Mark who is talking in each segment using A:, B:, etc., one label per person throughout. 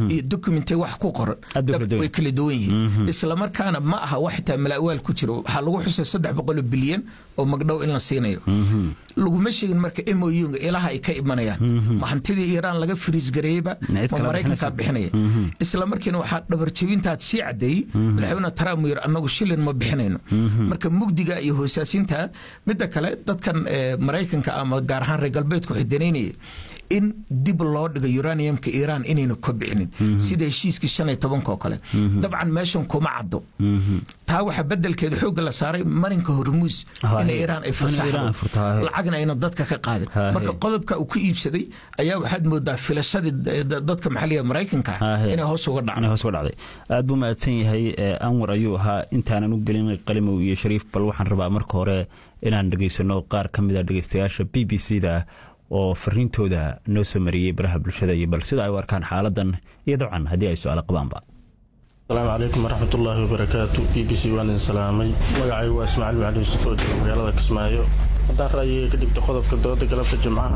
A: iyo documente wax ku qoran
B: Aad bay kala duwan
A: way kala duwan yihiin islamarkaana ma aha wax xitaa malaawaal ku jiro waxaa lagu xusay saddex boqol bilyan oo magdhow in la siinayo laguma sheegin marka moyunga ilaha ay ka imanayaan ma hantidii iiraan laga firiis gareeyeyba
B: Ma cid
A: ma
B: kale
A: maraykankaa bixinaya isla markiina waxaa dhabarjebintaad sii cadeeyey madaxweyne trump yir annagu shilin ma bixinayno marka mugdiga iyo hoosaasinta midda kale dadkan eh, maraykanka ama gaar ahaan reer galbeedku waxay danaynaya in dib loo dhigo uraniumka iiraan inayna kobcinin sida heshiiskii shan iyo tobanka oo kale dabcan meeshan kuma caddo taa waxaa bedelkeeda xoogga la saaray marinka hormuus
B: Ah,
A: in
B: eh,
A: iiraan ay
B: in Iiraan ay furtaa,
A: fasaxdo
B: eh.
A: lacagna ayna dadka ka qaadin
B: Ah,
A: marka
B: eh.
A: qodobka uu ku iibsaday ayaa waxaad moodaa filashadii da- da- dadka maxalliga maraykanka
B: Ah, eh.
A: inay hoos uga
B: inay
A: dhacdo
B: hoos uga dhacday aad buu mahadsan yahay eh, anwar ayuu ahaa intaanan u gelin qalimow iyo shariif bal waxaan rabaa marka hore inaan dhegaysano qaar ka mid a dhegeystayaasha b b c da oo fariintooda noo soo mariyey baraha bulshada iyo bal sida ay u arkaan xaaladan iyo dabcan haddii ay su-aalo qabaanba
C: asalaamu calaykum waraxmatullaahi wabarakaatu b b c waan idin salaamay magacaygu waa ismaaciil macali yuusuf oo jooga magaalada kismaayo haddaan ra'yiga ka dhigto qodobka dooda galabta jimcaha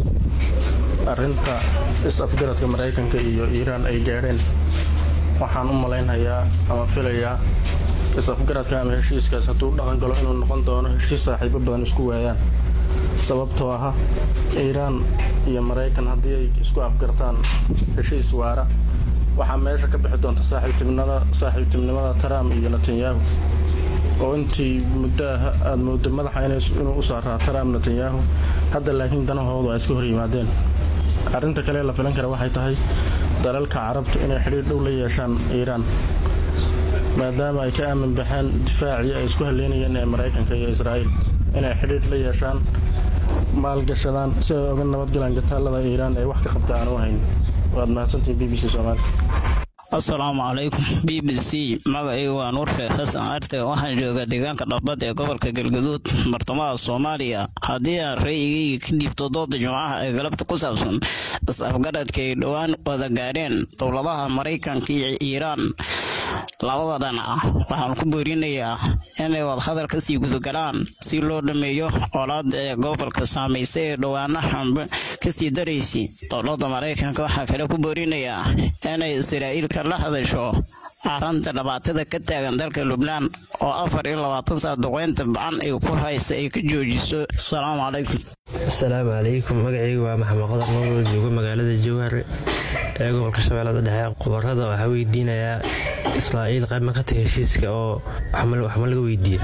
C: arrinta is-afgaradka maraykanka iyo iiraan ay gaadheen waxaan u malaynhayaa ama filayaa is-afgaradka ama heshiiskaas hadduu dhaqan galo inuu noqon doono heshiis saaxiibo badan isku waayaan sababtoo ah iiraan iyo maraykan haddii ay isku afgartaan heshiis waara waxaa meesha ka bixi doonta saaxiibtinimada saaxiibtinimada trump iyo netanyahu oo intii muddo ah aada moodo madaxa inay- inuu u saaraa trump netanyahu hadda laakiin danahoodu ay iska hor yimaadeen arrinta kale ee la filan kara waxay tahay dalalka carabtu inay xidhiir dhow la yeeshaan iiraan maadaama ay ka aamin baxeen difaacii ay isku haleynayeen ee maraykanka iyo israa'iil inay xidhiir la yeeshaan maalgashadaan si ay uga nabadgalaan gataalada iiraan ee wax ka qabta aan u hayn waad mahadsantihin b b c soomaali
D: asalaamu calaykum b b c magacaygu waa nuur sheekh xasan arte waxaan joogaa deegaanka dhabbad ee gobolka galgaduud bartamaha soomaaliya haddii aan ra'yigayga ka dhiibto dooda jimcaha ee galabta ku saabsan is-afgaradka ay dhowaan wada gaadheen dowladaha maraykanka iyo iiraan labada dhanac waxaan ku boorinayaa inay wadahadal kasii gudagalaan si loo dhameeyo colaada ee gobolka saamaysay ee dhowaanahan kasii daraysay dowladda maraykanka waxaa kale ku boorinayaa inay israa'iil la hadasho aranta dhibaatada ka taagan dalka lubnaan oo afar iyo labaatan saa duqeynta bacan ay ku haysta ay ka joojiso asalaamu calaykum
E: asalaamu calaykum magacaygu waa maxamed qadar nool joogo magaalada jowhar ee gobolka shabeellada dhexe khubarada waxaa weydiinayaa israa'iil qayb ma ka tahay heshiiska oo waxma laga weydiiye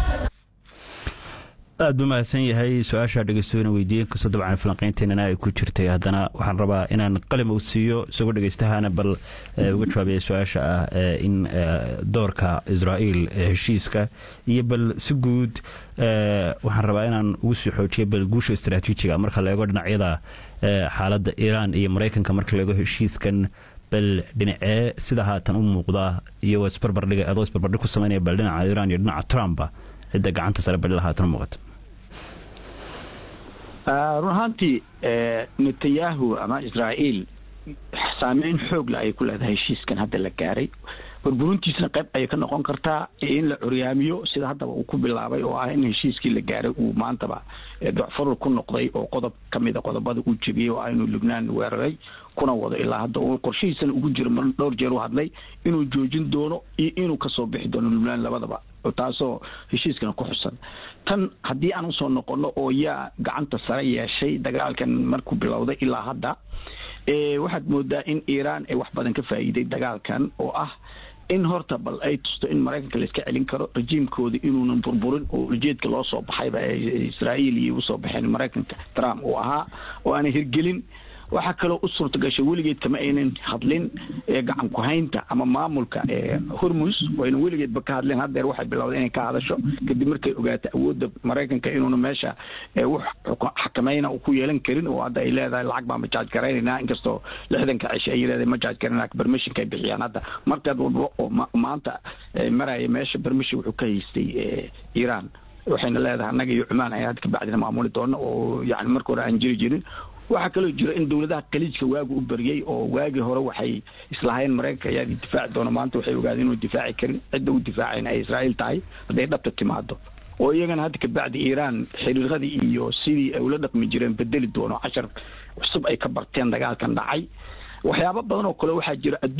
B: aad buu mahadsan yahay su-aasha dhegeystoona weydiiyeen kastoo dabcan falanqeynteenana ay ku jirtay haddana waxaan rabaa inaan qalim u siiyo isagoo dhegeystahana bal uga jawaabaya su-aasha ah in doorka israa'iil heshiiska iyo bal si guud waxaan rabaa inaan ugu sii xoojiyo bal guusha istaraatiijiga marka la eego dhinacyada xaaladda iiraan iyo maraykanka marka la eego heshiiskan bal dhinacee sida haatan u muuqda iyo isbarbardhiga adoo isbarbardhig ku sameynaya bal dhinaca iiraan iyo dhinaca trumpa cidda gacanta sare balila haatan u muuqata
F: run ahaantii netanyahu ama israa'iil saameyn xoogla ayay ku leedahay heshiiskan hadda la gaaray burburintiisna qayb ayay ka noqon kartaa in la curyaamiyo sida haddaba uu ku bilaabay oo ah in heshiiskii la gaaray uu maantaba docfarur ku noqday oo qodob ka mid a qodobada uu jebiyey oo ah inuu lubnaan weeraray kuna wado ilaa hadda uu qorshihiisana ugu jiro mar dhowr jeer u hadlay inuu joojin doono iyo inuu kasoo bixi doono lubnaan labadaba taasoo heshiiskana ku xusan tan haddii aan usoo noqono oo yaa gacanta sare yeeshay dagaalkan markuu bilowday ilaa hadda waxaad moodaa in iiraan ay wax badan ka faa'iiday dagaalkan oo ah in horta bal ay tusto in maraykanka la iska celin karo rajiimkooda inuunan burburin oo ujeedka loo soo baxayba israa'iil iyo usoo baxeen maraykanka trump uu ahaa oo aanay hirgelin waxaa kaloo u suurta gashay weligeed kama aynan hadlin gacan ku-haynta ama maamulka hormus wayna weligeedba ka hadleen haddeer waxay bilowday inay ka hadasho kadib markay ogaata awoodda maraykanka inuuna meesha wax xakamayna ku yeelan karin oo hadda ay leedahay lacag baan majaaj garaynaynaa inkastoo lixdanka cishe ay leedahay majaaj garanaa permissionka ay bixiyaan hadda markaad walba oo maanta maraya meesha permission wuxuu ka haystay iiraan waxayna leedahay annaga iyo cumaan ayaa hadda kabacdina maamuli doona oo yani marka hore aan jiri jirin waxaa kaloo jira in dowladaha khaliijka waagu u baryey oo waagii hore waxay islahaayeen maraykanka ayaa difaaci doona maanta waxay ogaadeen inuu difaaci karin cidda u difaacayn ay israa'iil tahay hadday dhabta timaado oo iyagana hadda kabacdi iiraan xiriiradii iyo sidii ay ula dhaqmi jireen bedeli doono cashar cusub ay ka barteen dagaalkan dhacay waxyaabo badan oo kale waxaa jira